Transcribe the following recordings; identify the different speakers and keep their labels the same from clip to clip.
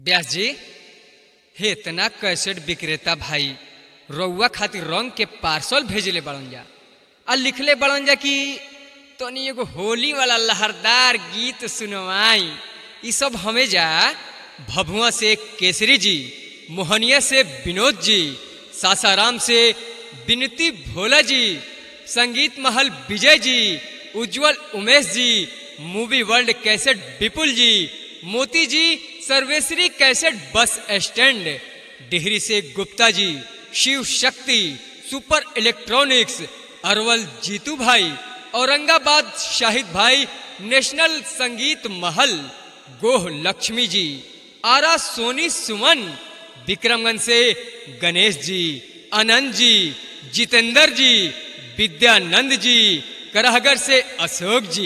Speaker 1: व्यास जी हे इतना कैसेट विक्रेता भाई रउआ खातिर रंग के पार्सल भेजले बड़न जा आ लिखले बड़न जा कि तनी एगो होली वाला लहरदार गीत सुनवाई ई सब हमें जा भभुआ से केसरी जी मोहनिया से विनोद जी सासाराम से विनती भोला जी संगीत महल विजय जी उज्जवल उमेश जी movie world cassette Vipul ji Moti ji Sarveshwari cassette bus stand Dehri से गुप्ता जी शिव शक्ति सुपर इलेक्ट्रॉनिक्स अरवल जीतू भाई औरंगाबाद शाहिद भाई नेशनल संगीत महल गोह लक्ष्मी जी आरा सोनी सुमन विक्रमगंज से गणेश जी आनंद जी जितेंद्र जी विद्यानंद जी करहगर से अशोक जी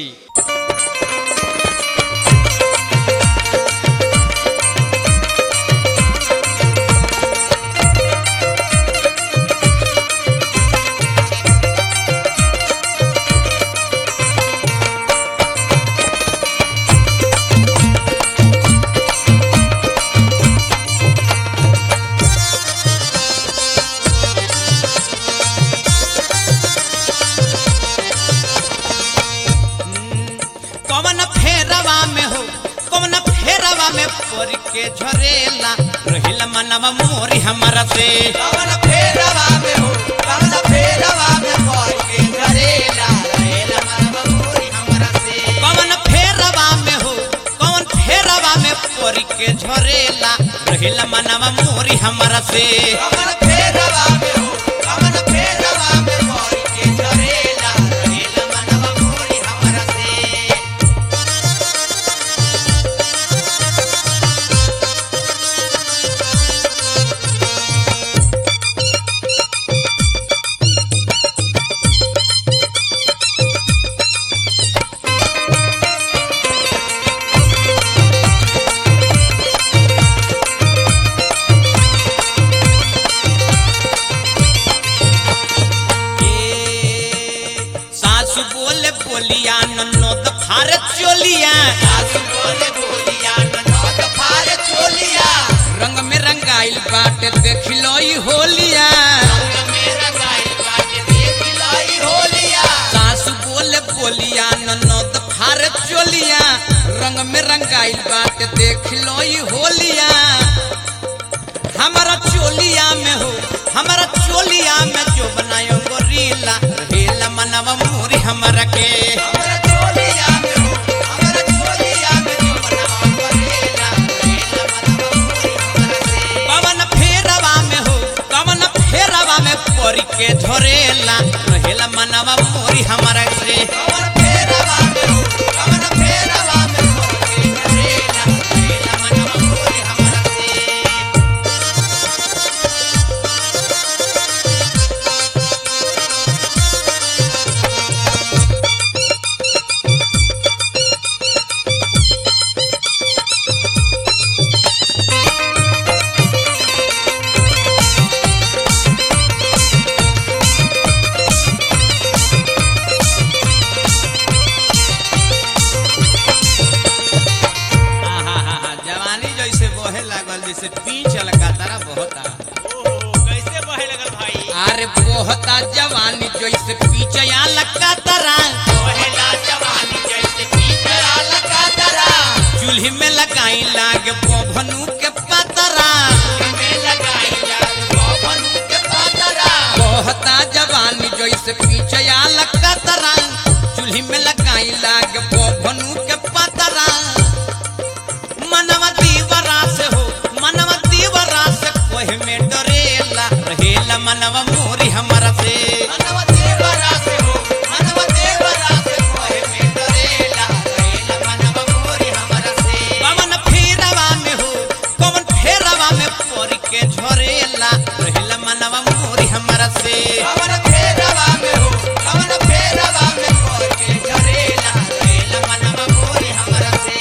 Speaker 2: कवन फेरवा में हो कवन फेरवा में पड़ के झरेला रहिल मनवा मोरी हमारा से
Speaker 3: कवन फेरवा में हो कवन फेरवा में पड़ के झरेला रहेला मनवा मोरी हमरा से
Speaker 2: कवन फेरवा में हो कवन फेरवा में पड़ के झरेला रहिल मनवा मोरी हमारा से
Speaker 3: कवन फेरवा में हो कवन फेरवा में पड़ के झरेला रहेला मनवा मोरी हमरा से
Speaker 2: ए, सासु बोले बोलिया ननद फारे चोलिया
Speaker 3: सासु बोले बोलिया ननद फार चोलिया
Speaker 2: रंग में रंगाइल बाटे देख लो ई होलिया
Speaker 3: रंग में रंगाइल बाटे देख लाई होलिया
Speaker 2: सासु बोले बोलिया ननद फारे चोलिया रंग में रंगाइल बाटे देख लो ई होलिया हमारा चोलिया में हो हमारा चोलिया में जो बनायो गोरीला रेला मनवा मोरी हमारा के
Speaker 3: हमरा चोलिया में हो हमरा चोलिया में जो बनवा करेला रहेला मनवा मोरी हमरा से
Speaker 2: कवन फेरवा में हो कवन फेरवा में परी के झरेला रहेला मनवा मोरी हमारा से
Speaker 3: कवन फेरवा में हो कवन फेरवा में पड़ के झरेला रहेला मनवा मोरी हमरा से
Speaker 2: आहाहा, जवानी जैसे बहे लागल जैसे पीछ लगा तारा बहता
Speaker 4: कैसे बहे लगल भाई
Speaker 2: अरे बहता जवानी जैसे पीछया लगा तारा
Speaker 3: पहला जवानी जैसे पीतरा लगा दरा
Speaker 2: चूल्ही में लगाई लागे बभनु के पतरा
Speaker 3: में लगाई जाग पवनु के पातरा
Speaker 2: बहता जवानी जैसे पीछया लगा तारा चूल्ही में लगाई लागे बभनु के पतरा मनवा दीवरा से हो मनवा दीवरा से कोहे में डरेला रहेला मनवा मोरी हमारा से
Speaker 3: मनवा देवरा से हो मनवा देवरा से कोहे में डरेला रहेला मनवा मोरी हमरा से
Speaker 2: कवन फेरवा में हो कवन फेरवा में पड़ के झरेला रहेला मनवा मोरी हमारा से
Speaker 3: कवन फेरवा में हो कवन फेरवा में पड़ के झरेला रहेला मनवा मोरी हमरा से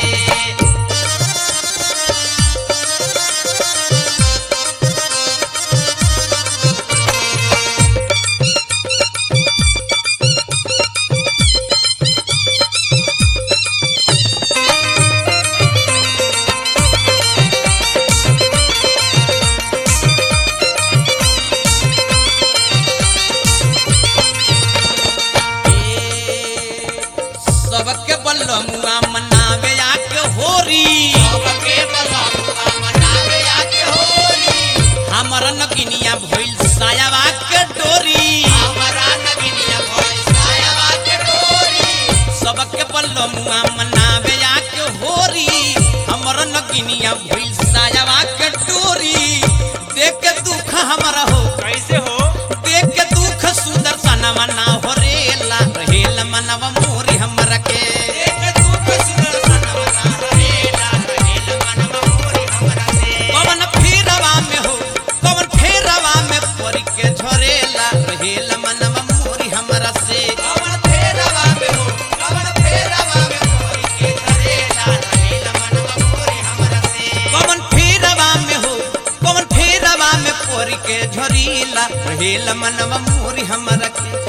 Speaker 2: नगिनिया भइल सायावा के डोरी देख के दुख हमरा हो
Speaker 4: कैसे हो
Speaker 2: देख के दुख सुदर्शनवा ना हो रेला रहेल मनवा मोरी हमरा के पवन फेरवा में हो पवन फेरवा में परी के झरेला रहेल मनवा मोरी हमरा से पवन फेरवा में हो पवन फेरवा में परी के झरीला रहेल मनवा मोरी हमरा के